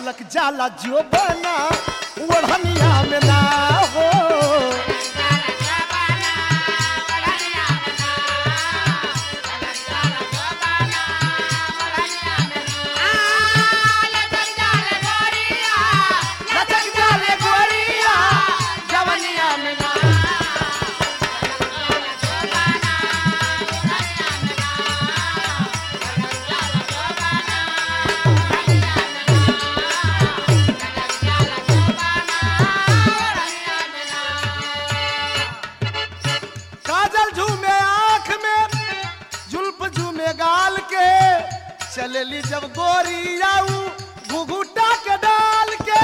छलक जाला जो बना ओढ़निया में ना हो लचक जाले गोरिया जवनिया में ना काजल झूमे आंख में जुल्फ झूमे गाल के चलेली जब गोरी आऊ घुघुटा के डाल के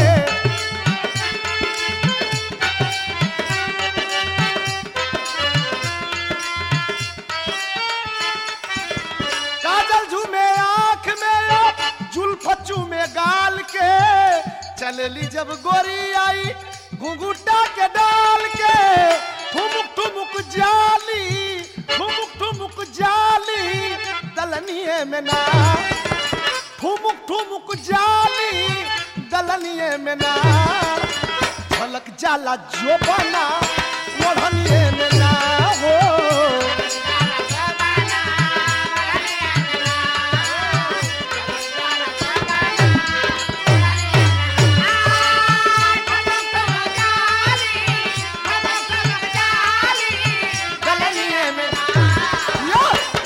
काजल झूमे आंख में जुल्फ झूमे गाल के चलेली जब गोरी आई घुघुटा के डाल के ठुमुक ठुमुक जाली ठुमुक ठुमुक जाली दलनिए में ना ठुमुक ठुमुक जाली दलनिए में ना झलक जाला जो बना ओढ़निए में ना हो दलनिए में यो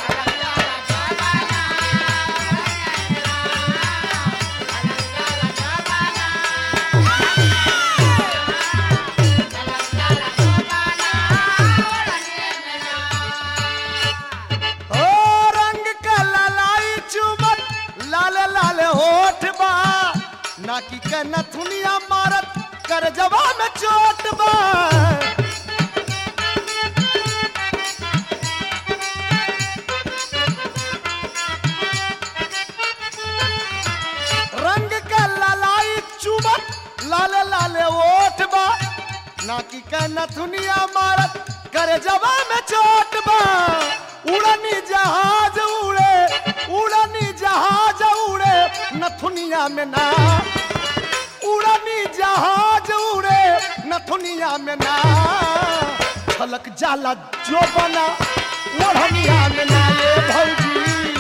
ओ रंग का ललाई चुमत लाल लाल होठ बा नाकी के नथुनिया मारत कर जवा में चोट बा रंग का ललाई चुमत लाल लाल ओठ बा नाकी के नथुनिया मारत करे जवा में चोट बा उड़नी जहाज उड़े उड़नी जहाज उड़े नथुनिया में ना उड़नी जहाज उड़े नथुनिया में ना छलक जाला जो बना ओढ़निया में ना ये भौजी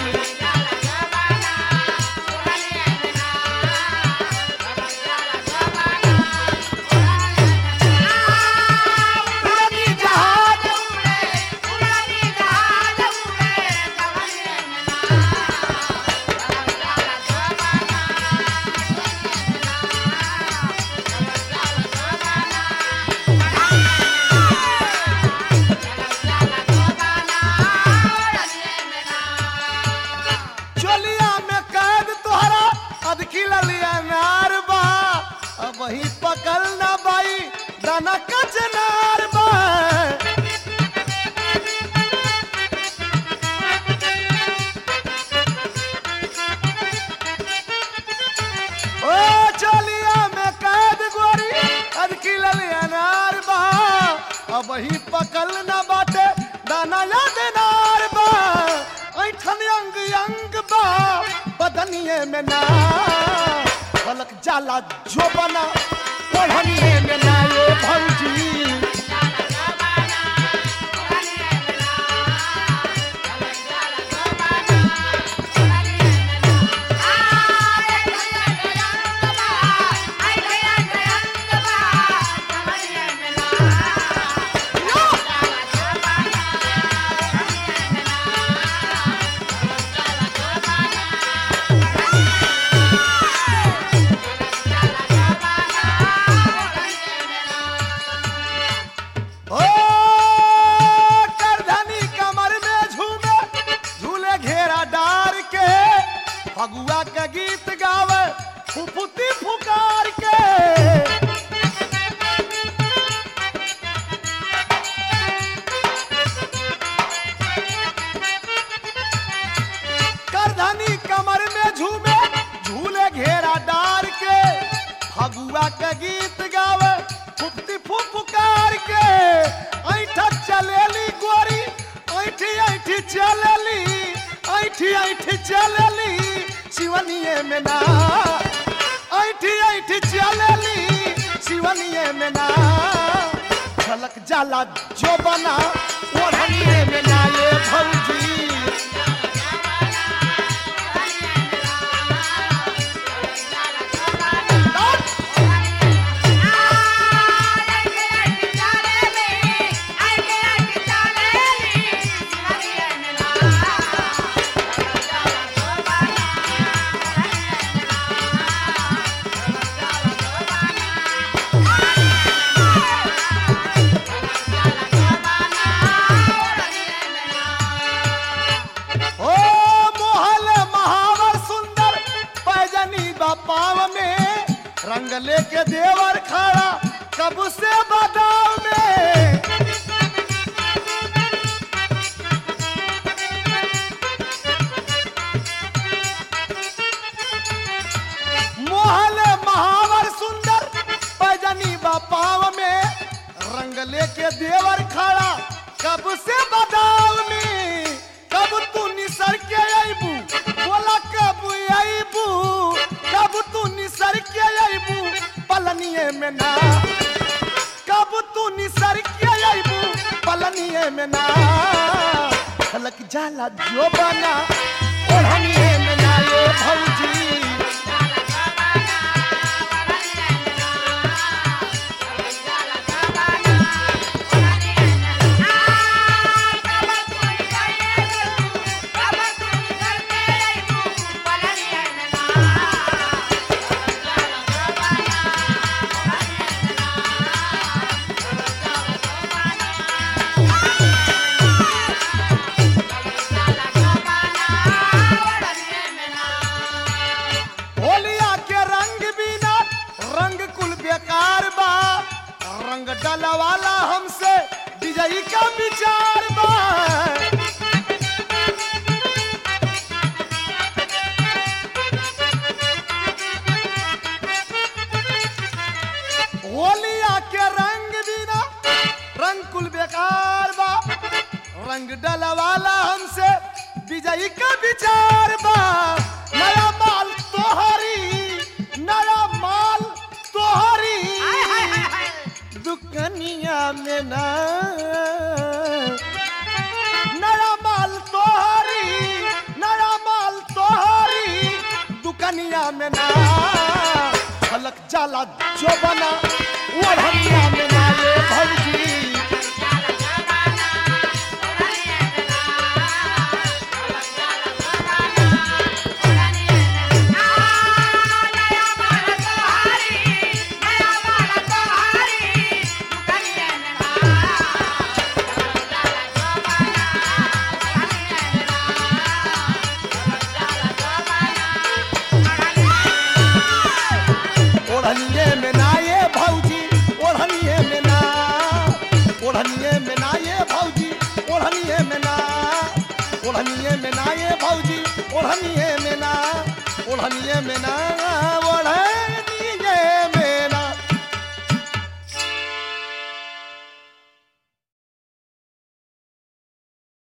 उड़नी जहाज चोलिया में कैद तोहरा अदखी ललिया नार बा अब वही पकल ना बाई दाना कचनार बा ओ चोलिया में कैद गोरी अदखी ललिया नार बा अब वही पकल ना बाटे दाना याद नार बा ऐठन अंग अंग बा बदनिए में ना फलक जाला जो बना ओढ़निए में ना ये भौजी ओ करधनी कमर में झूमे झूले घेरा डार के फगुआ का गीत गावे फुफुती फुकार के करधनी कमर में झूमे झूले घेरा डार के फगुआ का गीत गावे फुफती फुफकार के ऐठा चलेली गोरी ऐठी ऐठी चलेली ऐठी ऐठी चलेली शिवनिए में ना जाला जो बना ओढ़निए में ना ये भौजी ओ मोहल महावर सुंदर पैजनी बापाव में रंग लेके देवर खड़ा कब से बदाव में मोहल महावर सुंदर पैजनी बापाव में रंग लेके देवर खड़ा कब से बदाव में कब तू निसर के अबू बोला कब अबू कब तू निसर के अबू पलनिए में ना कब तू निसर के अबू पलनिए में ना खलक जाला जो बना ओढ़निए में ना ये भौजी होलिया के रंग बिना रंग कुल बेकार बा रंग डलवाला हमसे विजयी का विचार बा होलिया के रंग बिना रंग कुल बेकार बा रंग डलवाला हमसे विजयी का विचार बा नया माल तोहरी नया माल तोहरी दुकनिया में ना नया माल तोहरी नया माल तोहरी दुकनिया में ना फलक जाला जो बना ओढ़निया में ना ये भौजी ओढ़निए में ना ये भौजी ओढ़निए में ना ओढ़निए में ना ये भौजी ओढ़निए में ना ओढ़निए में ना ये भौजी ओढ़निए में ना ओढ़निए में ना